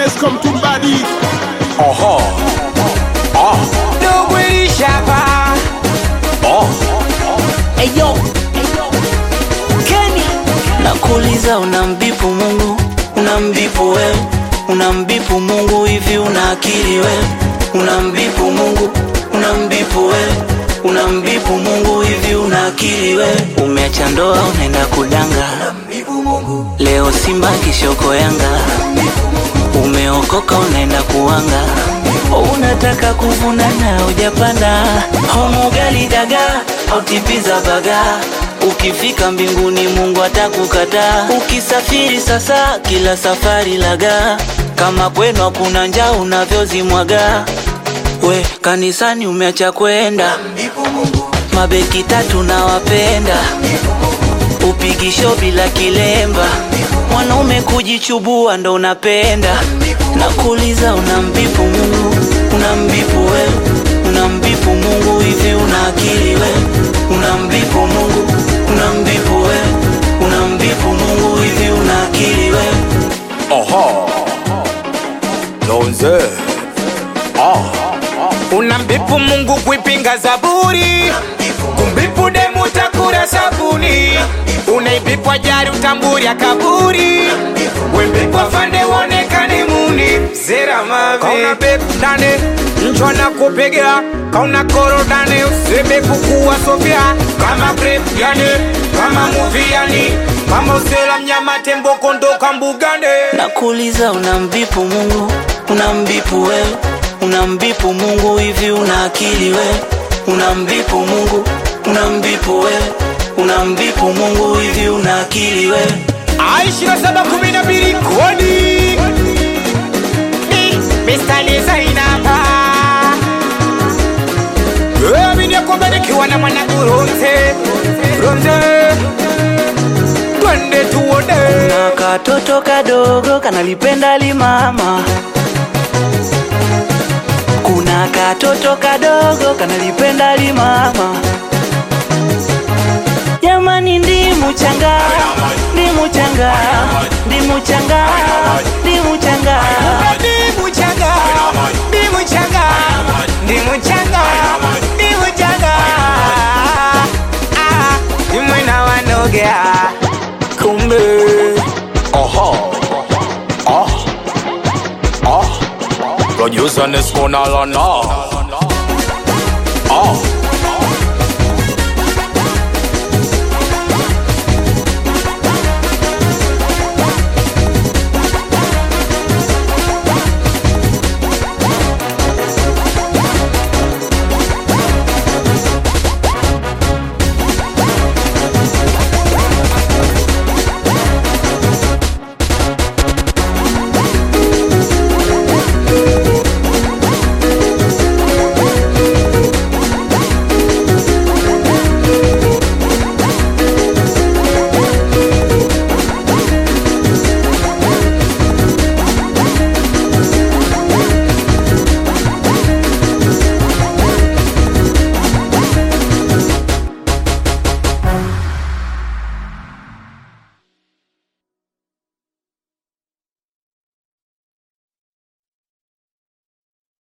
James come to body. Aha. Ah. Dogo ilishapa Ah. Eyo, Kenny, nakuuliza unambipu Mungu, unambipu wewe, unambipu Mungu hivi una akili wewe, unambipu Mungu, unambipu wewe, unambipu Mungu hivi una akili wewe, umeacha ndoa unaenda kudanga, leo Simba kishoko Yanga, umeokoka unaenda kuanga, unataka kuvuna na hujapanda, homu gali dagaa au tipiza baga Ukifika mbinguni Mungu atakukataa. Ukisafiri sasa, kila safari laga, kama kwenu hakuna njaa unavyozimwaga. We kanisani umeacha kwenda, mabeki tatu na wapenda, upigisho bila kilemba, mwanaume kujichubua ndo unapenda. Nakuuliza, unambipu Mungu, unambipu wewe, unambipu Mungu hivi una akili wewe, unambipu Mungu, unambipu wewe, unambipu Mungu hivi una akili wewe. Aha. Lonze. Ah. unambipu Mungu kuipinga Zaburi, kumbipu demu takura sabuni, unaibipwa jari utamburi ya kaburi, wembipwa fande wonekane muni zera mave kauna bep dane nchwa na kupegea kauna koro dane usebe kukuwa sofia kama grep yani kama movie yani kama usela mnyama tembo kondoka mbugane Nakuuliza, unambipu Mungu, unambipu wewe, unambipu Mungu hivi una akili wewe, unambipu Mungu, unambipu wewe, unambipu Mungu hivi una akili wewe. Aishira saba kumi na mbili kodi Ni Mr. Zainaba Amini ya kwamba nikiwa na mwana Ronze Ronze Twende tuone na katoto kadogo kanalipenda limama kuna katoto kadogo kanalipenda limama jamani ndimu changa ndimu changa ndimu changa ndimu changa Ndi muchanga Ndi muchanga Ndi muchanga Ndi muchanga Ah Dimwe na wanogea Kumbe Aha. Ah. Ah. Producer Nesco Nalana.